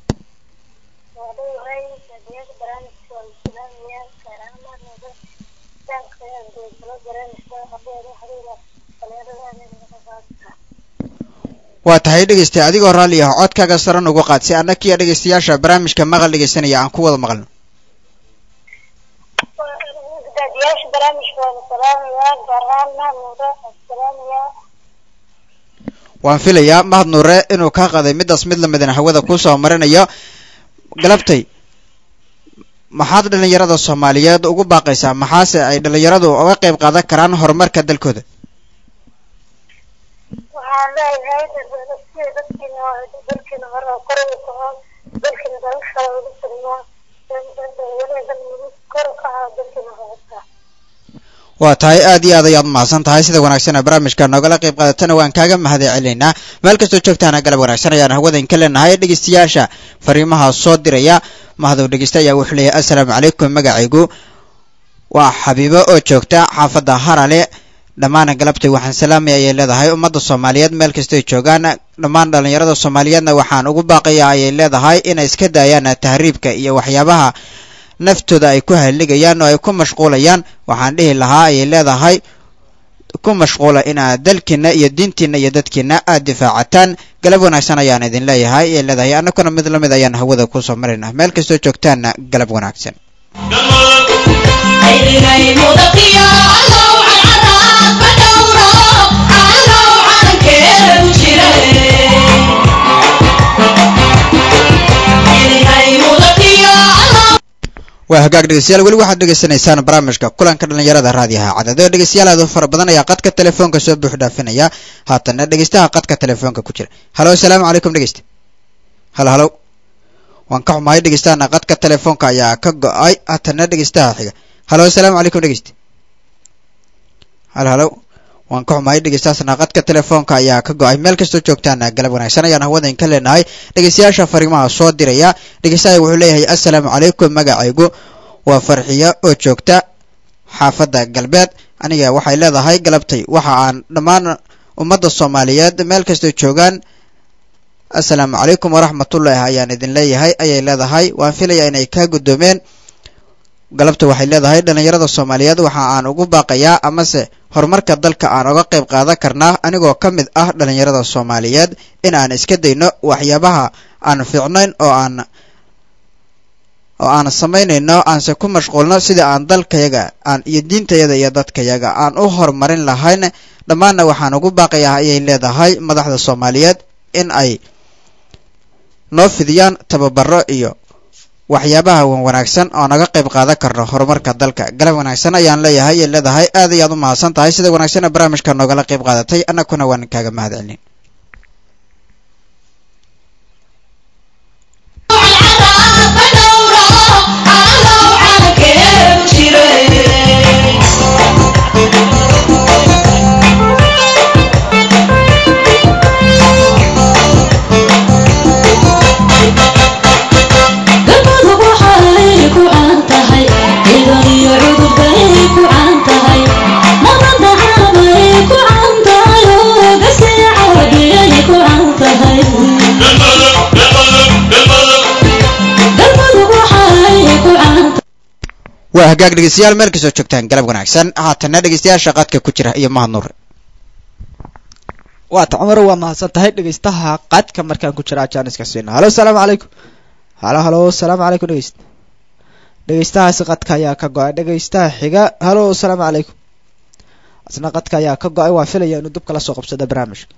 waa tahay dhegeysta adigoo raalli ah codkaaga saran uga qaad si annakiyo dhegeystayaasha barnaamijka maqal dhegeysanaya aan ku wada maqalno daadiyaasha barnaamijka waan salaamayaa gaar ahaan mahmuuda waan salaamayaa waan filayaa mahad nuure inuu kaa qaday midaas mid lamidana hawada kusoo marinayo galabtay maxaad dhalinyarada soomaaliyeed ugu baaqaysaa maxaase ay dhalinyaradu uga qayb qaadan karaan horumarka dalkooda waxaan leeyahay sida dadkiina dalkiina hore kor ugu kaco dalkiina dalal kale ugu sugno weliba dal kor u kaco dalkiina horuta waa tahay aad iyo aad ayaad mahadsan tahay sida wanaagsan barnaamijka noogala qayb qaadatana waan kaaga mahad celinaynaa meel kastoo joogtaana galab wanaagsan ayaan hawada inka leenahay dhegeystayaasha fariimaha soo diraya mahadow dhegeysta ayaa wuxuu leeyahay assalaamu calaykum magacaygu waa xabiibo oo joogta xaafadda harale dhammaan galabtay waxaan salaamaya ayay leedahay ummadda soomaaliyeed meel kastoy joogaan dhammaan dhalinyarada soomaaliyeedna waxaan ugu baaqaya ayay leedahay inay iska daayaan tahriibka iyo waxyaabaha naftooda ay ku halligayaan oo ay ku mashquulayaan waxaan dhihi lahaa ayay leedahay ku mashquula inaad dalkiina iyo diintiina iyo dadkiina aad difaacataan galab wanaagsan ayaan idin leeyahay ayay leedahay annaguna mid lamid ayaan hawada kusoo marayna meel kastoo joogtaanna galab wanaagsan waa hagaag dhegeystayaal weli waxaad dhegeysanaysaan barnaamijka kulanka dhalinyarada raadiyaha cadado dhegeystayaal aad u fara badan ayaa qadka telefoonka soo buux dhaafinaya haatana dhegeystaha qadka telefoonka ku jira halo asalaamu calaykum dhegeysta halo halo waan ka xumahay dhegeystaana qadka telefoonka ayaa ka go-ay haatana dhegeystaha xiga halo asalaamu calaykum dhegeysta halo halo waan ka xumahay dhegeystaasna qadka telefoonka ayaa ka go-ay meel kastoo joogtaana galab wanaagsan ayaan hawada inka leenahay dhegeystayaasha fariimaha soo diraya dhegeystaha wuxuu leeyahay assalaamu calaykum magacaygu waa farxiyo oo joogta xaafadda galbeed aniga waxay leedahay galabtay waxa aan dhammaan ummadda soomaaliyeed meel kastoo joogaan assalaamu calaykum waraxmatullaahi ayaan idin leeyahay ayay leedahay waan filaya inay kaa guddoomeen galabta waxay leedahay dhalinyarada soomaaliyeed waxa aan ugu baaqayaa amase horumarka dalka aan uga qayb qaadan karnaa anigoo ka mid ah dhalinyarada soomaaliyeed in aan iska dayno waxyaabaha aan fiicnayn oo aan oo aan samaynayno aanse ku mashquulno sida aan dalkayaga aan iyo diintayada iyo dadkayaga aan u horumarin lahayn dhammaanna waxaan ugu baaqayaa ayay leedahay madaxda soomaaliyeed in ay noo fidiyaan tababaro iyo waxyaabaha wan wanaagsan oo naga qayb qaadan karno horumarka dalka galab wanaagsan ayaan leeyahay ay leedahay aad ayaad u mahadsan tahay sida wanaagsanna barnaamijka noogala qayb qaadatay annaguna waan kaaga mahad celin waa hagaag dhegeystayaal meel kastoo joogtaan galab wanaagsan haatana dhegeystayaasha qadka ku jira iyo mahad nuur waata cumar waa mahadsan tahay dhegeystaha qadka markaan ku jira jaaniska siina halo asalaamu calaykum halo halo asalaamu calaykum dhegeyst dhegeystahaasi qadka ayaa ka go-ay dhegeystaha xiga halo asalaamu calaykum asna qadka ayaa ka go-ay waa filaya inuu dub kala soo qabsada barnaamijka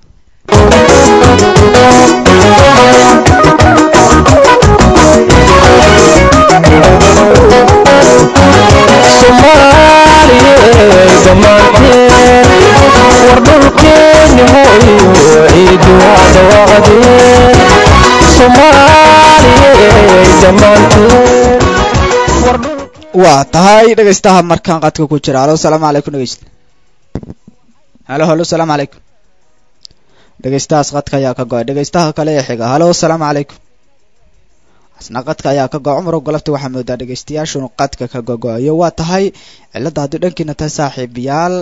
soomaaliyey dhammaanteen war dhulkeeni hooyo ciidu waa dhawaaqdeen soomaaliyey dhammaanteen war dhulkii waa tahay dhegaystaha markaan qadka ku jira halo asalaamu calaykum dhegeysta halo halo asalaamu calaykum dhegaystahaas qadka ayaa ka go-ay dhegaystaha kale ee xiga halo asalaamu calaykum asna qadka ayaa ka go cumar golofta waxaa moodaa dhegaystayaashunu qadka ka gogo-ayo waa tahay cilada haddii dhankiina tahay saaxiibayaal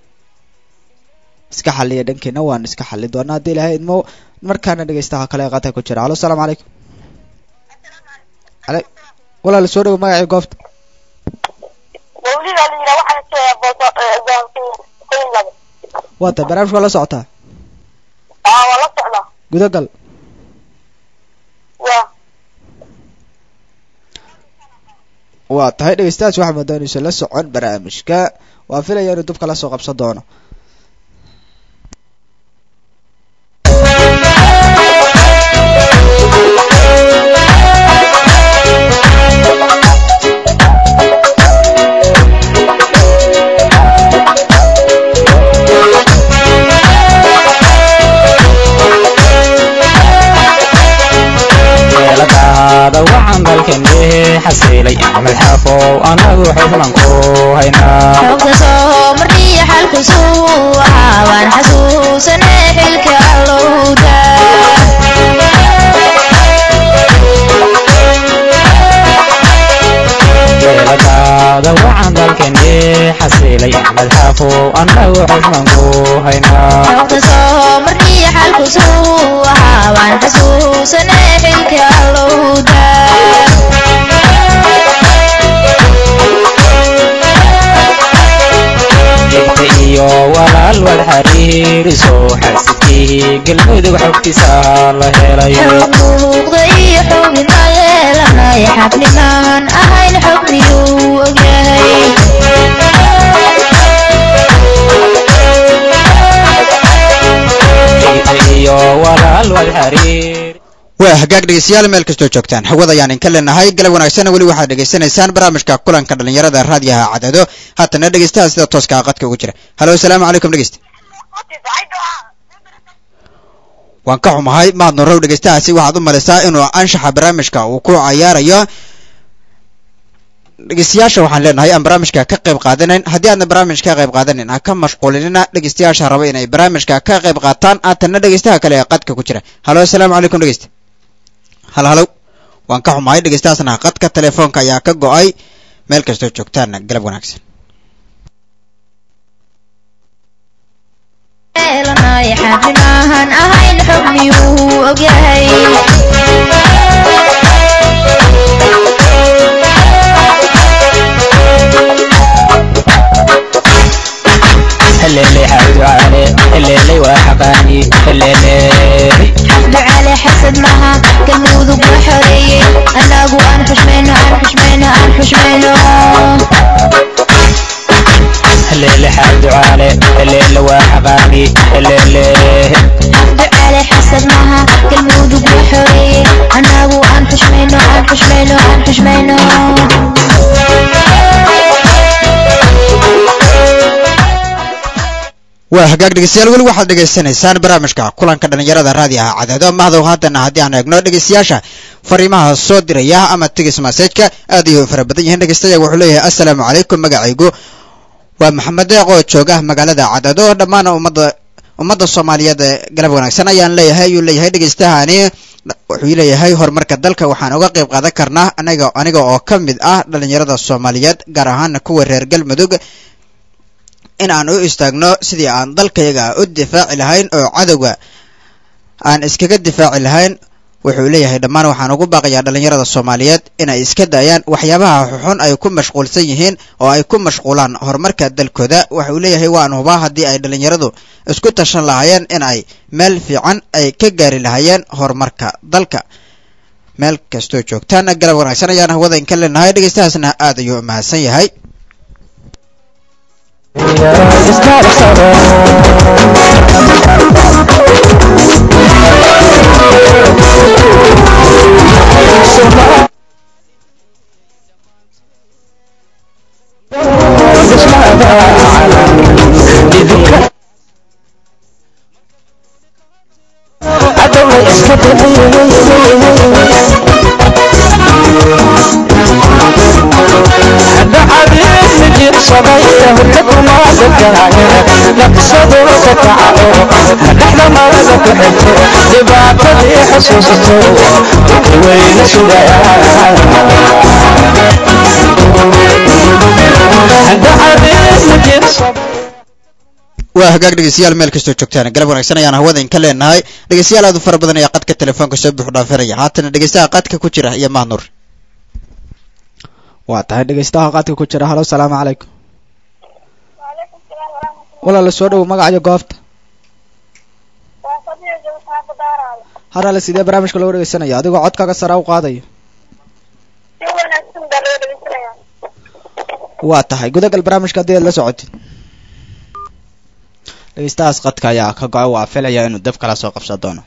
iska xaliya dhankiina waan iska xali doonaa haddii ilahay idmo markaana dhegaystaha kale ee qadka ku jira halo asalaamu calaykum ale walaal soo dhawo magacii goobta mawlida la yidhaha waxaan joogaa booso qoyin labo waa tahay barnaamijka waa la socotaa aa waa la socdaa gudagal waa waa tahay dhegeystayaas waxaa moodaa inuusan la socon barnaamijka waa filaya inuu dubka la soo qabsan doono yeeladaada waxaan dalkandhehe xasiilay axmed xaafow anagu xubnan ku haynaa xogta soo markii xalkusu ahaa waan xasuusanay xilka allowda yeeladaada waxaan dalkandhehe xasiilay axmed xaafow anagu xubnan ku haynaa xogta soo markii xalkusu ahaa waan xasuusanay xilka allowda jegta iyo walaal wad xariiriso xaasidkii galmudug xogtiisa la helay xog muuqda iyo xubnima yeelanay xabnimaan ahayn xog miyuu ogyahay jegta iyo walaal wad xariir waa hagaag dhegeystayaal meel kastoo joogtaan hawada ayaan idinka leenahay galab wanaagsan weli waxaad dhegeysanaysaan barnaamijka kulanka dhalinyarada raadiyaha cadado haatana dhegeystaha sida tooska ah qadka ugu jira halo asalaamu calaykum dhegeysta waan ka xumahay mahad nurow dhegeystahaasi waxaad u malaysaa inuu anshaxa barnaamijka uu ku cayaarayo dhegeystayaasha waxaan leenahay aan barnaamijka ka qayb qaadanayn haddii aadna barnaamijka ka qayb qaadanin ha ka mashquulinina dhegeystayaasha raba inay barnaamijka ka qayb qaataan haatana dhegeystaha kale ee qadka ku jira halo asalaamu calaykum dhegeysta hal halow waan ka xumahay dhegeystahaasna qadka telefoonka ayaa ka go-ay meel kastoo joogtaana galab wanaagsan yeelanay xabnimaan ahayn xog miyuu ogyahay heleeley xaducaale heleeley waa xaqaani heleeley ducale xasad maha galmudug waa xoreeyey annagu aan xushmayno aan xushmayno aan xushmayno heleele xaducaale heleele waa xaqaani heleele ducale xasad maha galmudug waa xoreeyey annagu aan xushmayno aan xushmayno aan xushmayno waa hagaag dhegeystayaal weli waxaad dhegeysanaysaan barnaamijka kulanka dhalinyarada raadiyaha cadaado mahdow haddana haddii aan eegno dhegeystayaasha fariimaha soo diraya ama tigis masajka aad ayay u fara badan yihiin dhegeystayaga wuxuu leeyahay assalaamu calaykum magacaygu waa maxamed deeq oo jooga magaalada cadaado dhammaan ummadda ummadda soomaaliyeed ee galab wanaagsan ayaan leeyahay ayuu leeyahay dhegeystahani wuxuu leeyahay horumarka dalka waxaan uga qayb qaadan karnaa aniga aniga oo ka mid ah dhalinyarada soomaaliyeed gaar ahaan kuwa reer galmudug in aan u istaagno sidii aan dalkayaga u difaaci lahayn oo cadowga aan iskaga difaaci lahayn wuxuu leeyahay dhammaan waxaan ugu baaqayaa dhalinyarada soomaaliyeed inay iska daayaan waxyaabaha xuxun ay ku mashquulsan yihiin oo ay ku mashquulaan horumarka dalkooda waxa uu leeyahay waan hubaa haddii ay dhalinyaradu isku tashan lahaayeen in ay meel fiican ay ka gaari lahaayeen horumarka dalka meel kastoo joogtaana galab wanaagsan ayaan hawada inka leenahay dhegeystahaasna aad ayuu mahadsan yahay sugaaye dhaqsado ka kaco dhexda marada ku xirto dhibaatadii xusuusato wayna sugayaan dacadiisna jirso waa hagaag dhegeystayaal meel kastoo joogtaan galab wanaagsan ayaan hawada in ka leenahay dhegeystayaal aad u fara badan ayaa qadka telefoonka soo buux dhaafinaya haatana dhegeystaha qadka ku jira iyo mahnuur waa tahay dhegeystaha qaadka ku jira halo salaamu calaykum وعليكم السلام ورحمة الله walaala soo dhowo magacayo goobta وصديق جوتها بدارة harale sidee barnaamijka loo dhegeysanaya adigoo codkaaga sare u qaadayo si wanaagsan baa loo dhegeysanaya waa tahay gudagal barnaamijka haddii aad la socotid dhegeystahaas qadka ayaa ka go-ay waa filaya inuu dab kala soo qabsan doono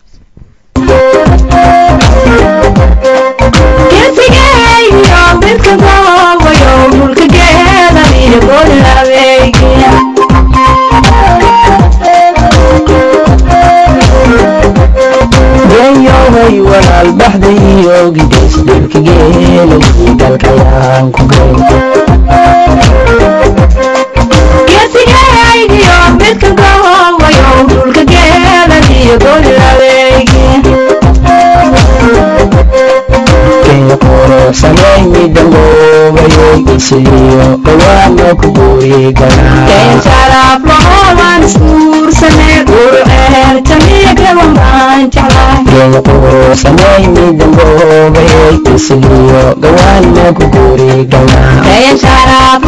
geeyoway walaal baxdayo gidays dhulka geelay dalkayaan ku gey kenya quruxsanay midangoobayay isiyo dhawaana ku guuri galaa kenya quruxsanay midangoobayay isiyo dhawaana ku guuri galaa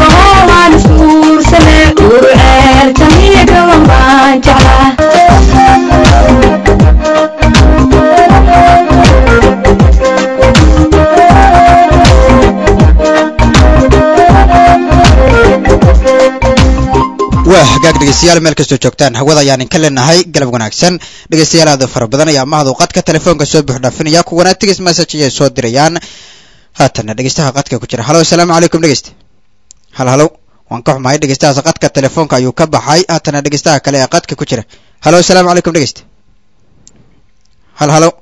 waa hagaag dhegeystayaal meel kastoo joogtaan hawada ayaan inka leenahay galab wanaagsan dhegeystayaal aad u fara badan ayaa mahadu qadka telefoonka soo buux dhaafinaya kuwana tigis message ayay soo dirayaan haatana dhegeystaha qadka ku jira halo asalaamu calaykum dhegeyste hal halo waan ka xumahay dhegeystahaas qadka telefoonka ayuu ka baxay haatana dhegeystaha kale ee qadka ku jira halo asalaamu calaykum dhegeyste hal halo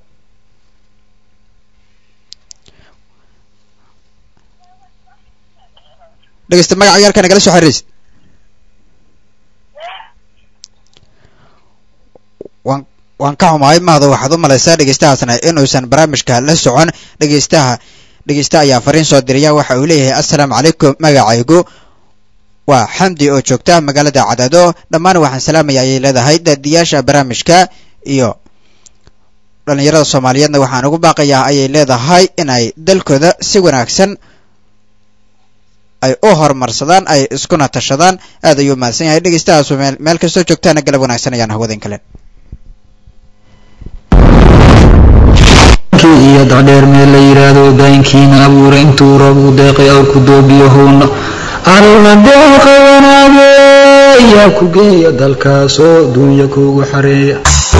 dhegeyste magaca yaalka nagala soo xiriiraysid waan waan ka xumahay mahdo waxaad u malaysaa dhegeystahaasna inuusan barnaamijka la socon dhegeystaha dhegeysta ayaa fariin soo diraya waxa uu leeyahay assalaamu calaykum magacaygu waa xamdi oo joogta magaalada cadaado dhammaan waxaan salaamaya ayay leedahay daadiyaasha barnaamijka iyo dhallinyarada soomaaliyeedna waxaan ugu baaqayaa ayay leedahay inay dalkooda si wanaagsan ay u horumarsadaan ay iskuna tashadaan aad ayuu mahadsan yahay dhegeystahaas meel meel kastoo joogtaana galab wanaagsan ayaan hawadan kale iyo dacdheer meel la yidhaahdo daynkiina abuura intuu roob u deeqay awrku doobiyahowna alla deeqa wanaage yaa ku geeya dalkaasoo duunya kuugu xareeya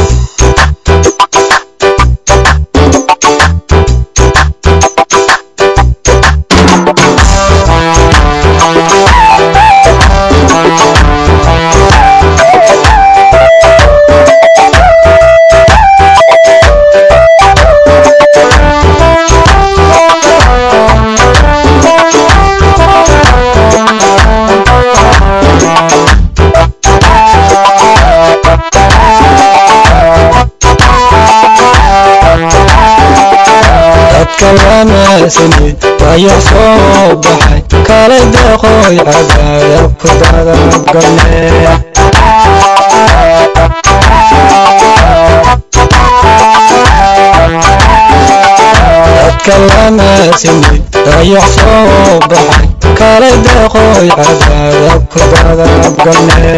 dadka wanaagsanid dayax soo baxay kala deeqoy cadaayab ku dadabgalne dadka wanaagsanid dayax soo baxay kala deeqoy cadaayab ku dadabgalne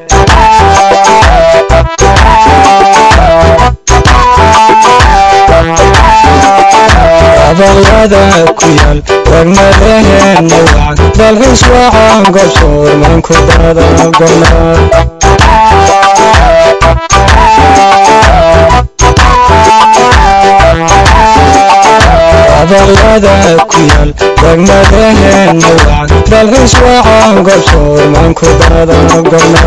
abalada ku yaal warmadaheena wacd dalxiis waxaan gosoorman ku dadabgalna abalada ku yaal warmadaheena wacd dalxiis waxaan gosoorman ku dadabgalna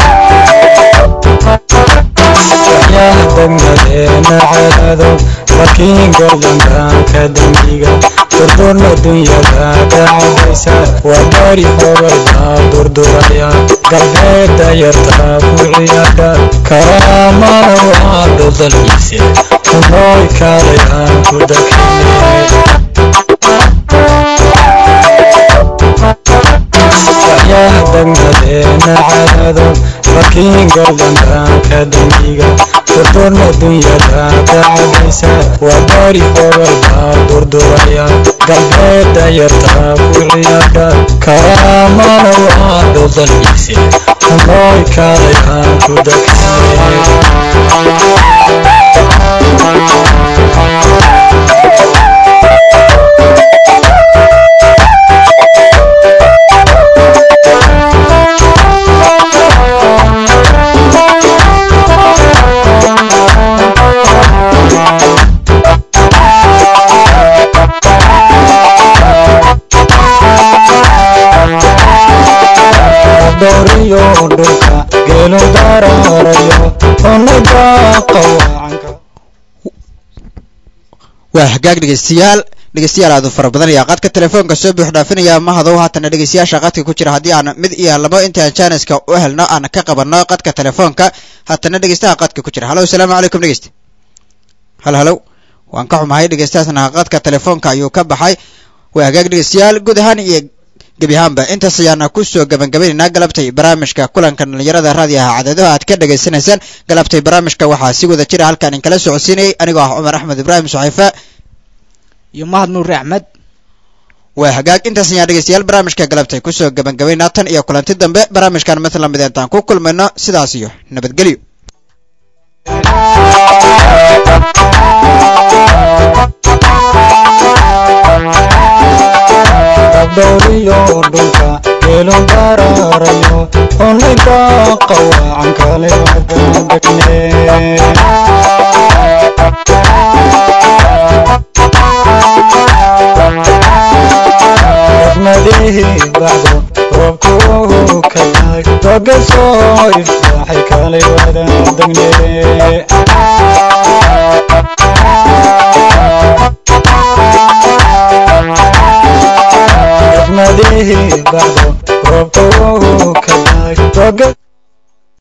degmadeena cadaado markii laakiin goldangaanka dembiga durdurna dunyada dacadaysa waa bari hoobayda durduraya galbeeda yarta ku ciyaadha karaamana waa dodalkiise kunooy kaalayaan ku dakine waxyaha degmadeena cadaado laakiin goldangaanka dembiga durdurna dunyada dacadaysa waa bari hoobayda durduraya galbeeda yarta ku ciyaadha karaamana waa dodalkiise kunooy kaalayaan ku doriyo dhulka geelu dararayo unaga qawacanka waa hagaag dhegeystayaal dhegeystayaal aad u fara badan ayaa qadka telefoonka soo buux dhaafinaya mahadow haatana dhegeystayaasha qadka ku jira haddii aan mid iyo labo intaan janiska u helno aan ka qabanno qadka telefoonka haatana dhegeystaha qadka ku jira halo asalaamu calaykum dhegeysta hal halow waan ka xumahay dhegeystahaasna qadka telefoonka ayuu ka baxay waa hagaag dhegeystayaal guud ahaan iyo gebi ahaanba intaas ayaana kusoo gabagabaynaynaa galabtay barnaamijka kulanka dhalinyarada raadiyaha cadeedaha aad ka dhagaysanaysaan galabtay barnaamijka waxaa si wada jira halkaan in kala socodsiinayay anigoo ah cumar axmed ibraahim suxayfa iyo mahad nuuri axmed waa hagaag intaas ayaan dhegeystayaal barnaamijka galabtay kusoo gabagabaynaa tan iyo kulanti dambe barnaamijkan mid lamid intaan ku kulmayno sidaas iyo nabadgelyo doriyo dhulka geelu dararayo unaga qawacan kale degne degmadihi bacdo roobku ka daay doga soo ifaaxay kale wada degne degmadihi bacdo roobku ka daay doga